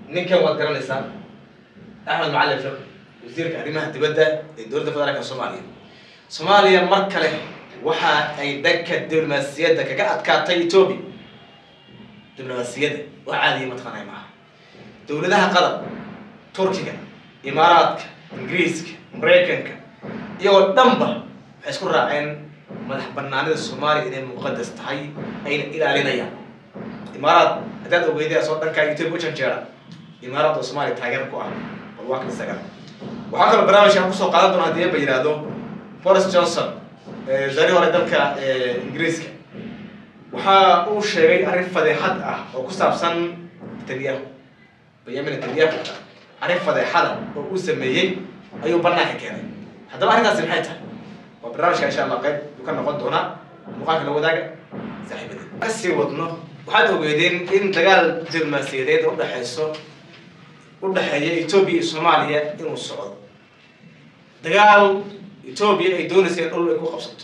ninkan waad garanaysaa axmed macalin fiq wasiirka arrimaha dibadda ee dowladda federaalka soomaaliya soomaaliya mar kale waxa ay dhanka diblomaasiyadda kaga adkaatay etoobiya diblomaasiyadda wax caadiya mataqaanay maaha dowladaha qatar turkiga imaaraadka ingiriiska maraykanka iyagoo dhanba waxay isku raaceen madax banaanida soomaaliya inay muqadas tahay ayna ilaalinayaan imaaraad haddaad ogeydeen soo dhankaa etoobiya u janjeera imaaraad oo soomaaliya taageer ku ah bal waa kan isaga waxaa kaloo barnaamijka aan kusoo qaadan doona haddii ba yidhaahdo boris johnson wasaarihii hore dalka ingiriiska waxa uu sheegay arrin fadeexad ah oo ku saabsan netanyahu benyamin netanyahu arrin fadeexada oo uu sameeyey ayuu banaanka keenay haddaba arrintaasi maxay tahay waa barnaamijka insha allah qayb uu ka noqon doonaa muuqaalka la wadaaga saaxiibadii kasii wadno waxaad ogeedeen in dagaal diblomaasiyadeed oo udhexeyso udhexeeya etoobiya iyo soomaaliya inuu socdo dagaal etoobiya ay doonaysa in dhul ay ku qabsato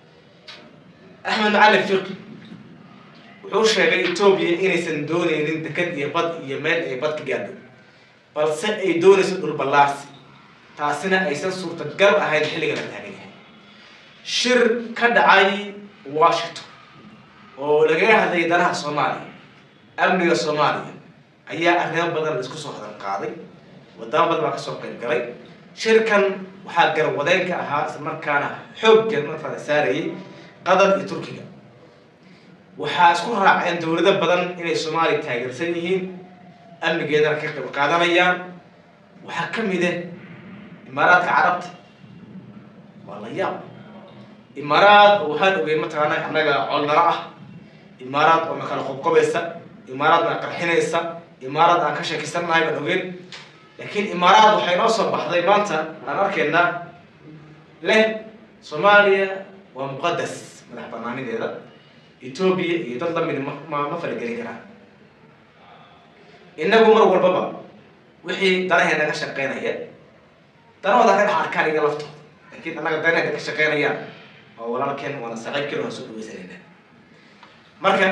axmed macalin fiqi wuxuu sheegay etoobiya inaysan dooneynin deked iyo bad iyo meel ay bad ka gaadho balse ay doonayso dhul ballaarsi taasina aysan suurtagal ahayn xilliga la taagan yahay shir ka dhacay washington oo lagaga hadlayay danaha soomaaliya amniga soomaaliya ayaa arrimo badan la isku soo hadan qaaday wadamo badan baa kasoo qayb galay shirkan waxaa garwadeen ka ahaa isla markaana xooggan markaa saarayay qatar iyo turkiga waxaa isku raaceen dowlado badan inay soomaaliya taageersan yihiin amnigeedana ka qayb qaadanayaan waxaa ka mid ah imaaraadka carabta waa la yaab imaaraad oo waxaan ogeyn mataqaana annaga colnaro ah imaaraad oo na kala qobqobaysa imaaraad na qarxinaysa imaaraad aan ka sheekaysannahay baan ogeyn laakiin imaaraad waxay noo soo baxday maanta aan arkaynaa leh soomaaliya waa muqadas madax banaanideeda etoobiya iyo dad lamid ma ma falagelin karaan inagu mar walbaba wixii danahee naga shaqeynaya danahooda ka dhex arkaan iga laftooda laakiin annaga danahee ka shaqeynayaan oo walaalkeen waana saaxiibkeen waan soo dhaweysanayna marka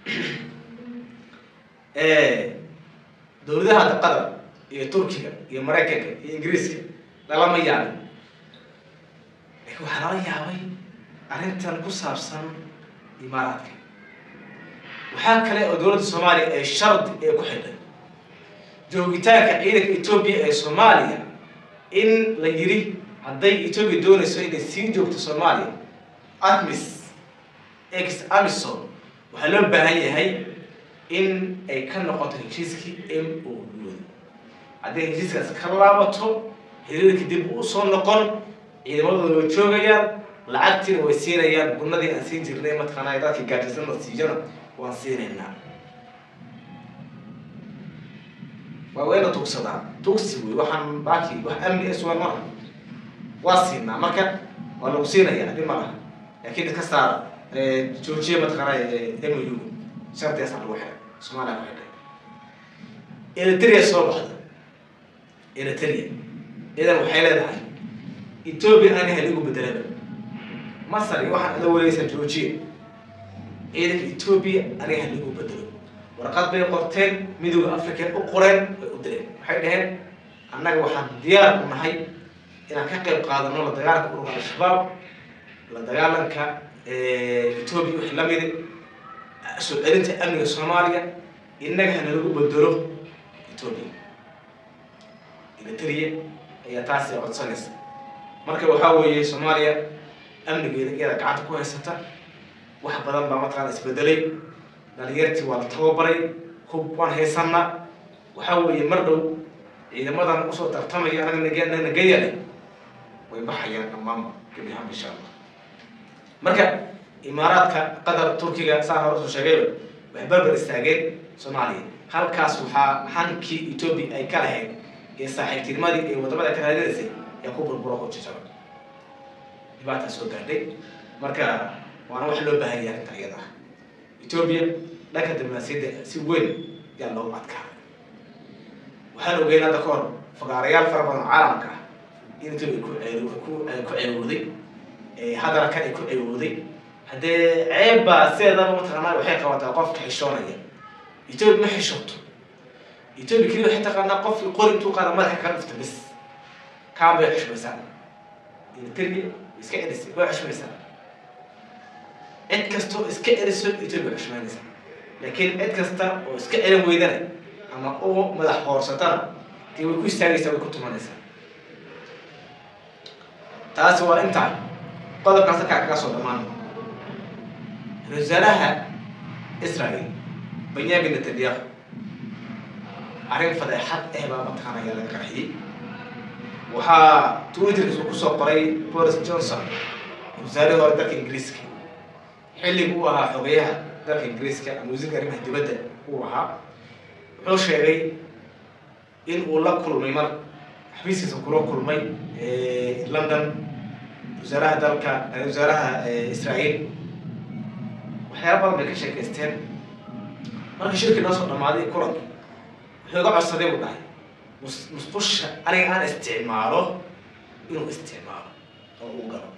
dowladaha qatar iyo turkiga iyo maraykanka iyo ingiriiska lalama yaabin laakiin waxaa lala yaabay arrintan ku saabsan imaaraadka waxaa kale oo dowladda soomaaliya ay shardi ee ku xidhay joogitaanka ciidanka etoobiya ee soomaaliya in la yidhi hadday etoobiya doonayso inay sii joogto soomaaliya admis ex amison waxaa loo baahan yahay in ay ka noqoto heshiiskii m o u hadday heshiiskaas ka laabato xiriirka dib u soo noqon ciidamadooda way joogayaan lacagtiina way siinayaan gunadii aan siin jirnay mataqaanaa dadka gaadhisan la siiyana waan siinaynaa waa wayna tugsadaan tugsi wey waxaan baaki wax amni sugan maaha waa siinaa marka waa lagu siinaya dhib ma laha laakiin iska saara joojiya mataqaanaa m u shardigaasa lagu xiray soomaaliya ku xidhay eritrea soo baxda eritrea idan waxay leedahay etoobiya ani haligu bedelaba masar iyo waxaan ada wareegaysaa joojiya ciidanka etoobiya aniga haligu bedelo warqad bay qorteen midooda africa u qoreen way u direen waxay dhaheen annaga waxaan diyaar u nahay inaan ka qayb qaadano la dagaalanka ururka al-shabaab la dagaalanka etoobiya wixii lamidi soo celinta amniga soomaaliya innaga hanalagu bedelo etoobiya eritrea ayaa taasi codsanaysa marka waxaa weeye soomaaliya amnigeeda iyada gacanta ku haysata wax badan baa mataqaana isbedelay dhalinyartii waa la tababaray hub waan haysanaa waxaa weeye mar dhow ciidamadan usoo tartamaya anaga nag nagayale way baxayaan dhammaanba gebi ahaan insha allah marka imaaraadka qatar turkiga saa hore usoo sheegayba waxay barbar istaageen soomaaliya halkaas waxaa hankii etoobiya ay ka lahayd ee saaxiibtinimadii ee wadamada ka raadinaysay ee ku burburo ku jijaba dhibaataa soo gaadhay marka waana wax loo baahan yahay arrinta iyada ah etoobiya dhanka diblomaasiyadda si weyn yaa loogu adkaa waxaan ogeyn hadda ka hor fagaarayaal fara badan oo caalamka ah in etoobiya ku ceew ku ku ceewooday haddana kan ay ku ceewooday haddee ceeb baa sideedaba mataqaanaa waxay qabataa qofka xishoonaya etoobiya ma xishooto etoobiya keliya waxay taqaanaa qofkii qori intuu qaada madaxa kaga dhufta bis kaan bay xushmaysaa militariga iska celisay way xushmaysaa cid kastoo iska celiso etoobiya way xushmaynaysaa laakiin cid kasta oo iska celin weydana ama u madax hoorsatana dee way ku istaagaysaa way ku tumanaysaa taasi waa intaa qodobkaas halkaa kaga soo dhammaan ra-isul wasaaraha israel benyamin netanyahu arrin fadeexad eh baa mataqaanaya laga qarxiyey waxaa twitterkiisu kusoo qoray boris johnson wasaarihii hore dalka ingiriiska xilliga uu ahaa xogeyaha dalka ingiriiska ama wasiirka arrimaha dibadda uu ahaa wuxuu sheegay in uu la kulmay mar xafiiskiisa kula kulmay london wasaaraha dalka wasaaraha israel waxyaala badan bay ka sheekaysteen marka shirkii noo soo dhamaaday kulanka wuxuu iga codsaday buu dhahay mus musqusha aniga aan isticmaalo inuu isticmaalo oo uu galo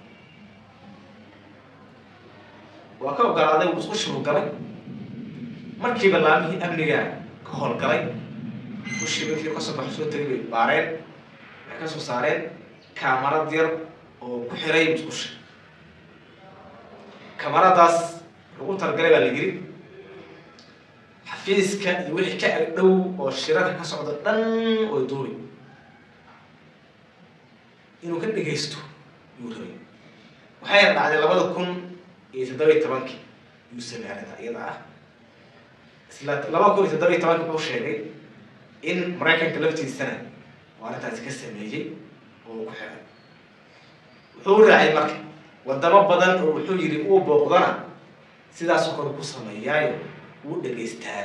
waa ka ogolaaday musqusha buu galay markiiba laamihii amniga ka howlgalay mushii markii kasoo baxo soo tegay bay baareen waxay ka soo saareen kaamarad yar oo ku xiray musqusha kamaradaas lagu talagalay baa la yiri xafiiska iyo wixii ka ag dhow oo shirarka ka socda dhan way duuri inuu ka dhegaysto yuu rabay waxayna dhacday labada kun iyo toddoba iyo tobankii yuu sameeyay arrinta iyada ah isla laba kun iyo toddoba iyo tobankii wuxuu sheegay in maraykanka laftiisana oo arrintaasi ka sameeyey oo uu ku xiray wuxuu raacay marka wadamo badan oo wuxuu yidhi uu booqdana sidaasoo kale ku sameeyaayo wuu dhegaystaa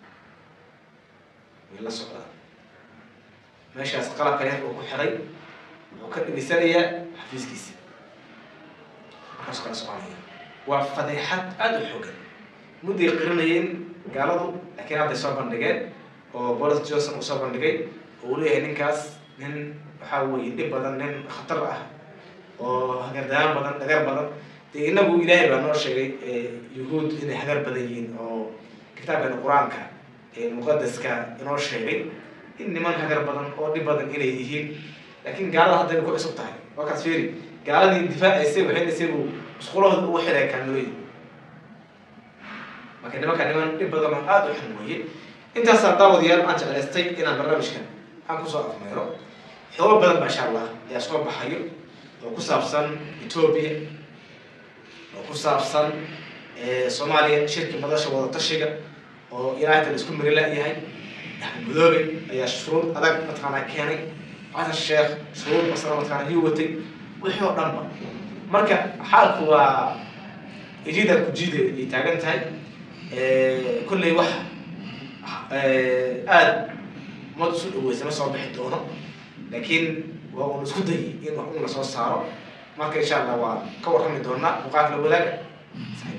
way la socdaa meeshaas qalabka yar uu ku xiray wuxuu ka dhegaysanayaa xafiiskiisa markaasuu kala soconaya waa fadeexad aada u xoogan mudday qirinayeen gaaladu laakiin hadday soo bandhigeen oo boris johnson uu soo bandhigay oo uu leeyahay ninkaas nin waxaa weeye dhib badan nin khatar ah oo hagardaan badan dhagar badan dee inagu ilaahay baa noo sheegay yuhuud inay hagar badan yihiin oo kitaabkan qur-aanka muqadaska inoo sheegay in niman hagar badan oo dhib badan inay yihiin laakiin gaalada hadday ku cusub tahay wakaas fiiri gaaladii difaacaysay waxaynaysay buu musqulahooda ugu xiray kaamilooyin marka nimanka niman dhib badan oo aada u xun weeye intaasaa daawadayaal aan jeclaystay inaan barnaamijkan aan kusoo afmeero xoogo badan ba insha allah ayaa soo baxayo oo ku saabsan etoobiya oo ku saabsan soomaaliya shirkii madasha wada tashiga oo ilaahay isku mari la-yahay axmed mudoobe ayaa shuruud adag mataqaanaa keenay xasan sheekh shuruud masala mataqaanaa yuu watay wixii oo dhanba marka xaalku waa ijida kujiida ay taagan tahay kolley wax aada umad isu dhaweysa ma soo bixi doono laakiin waa uun isku dayay in wax un lasoo saaro marka insha allah waa ka warrami doonaa muuqaalka la wadaaga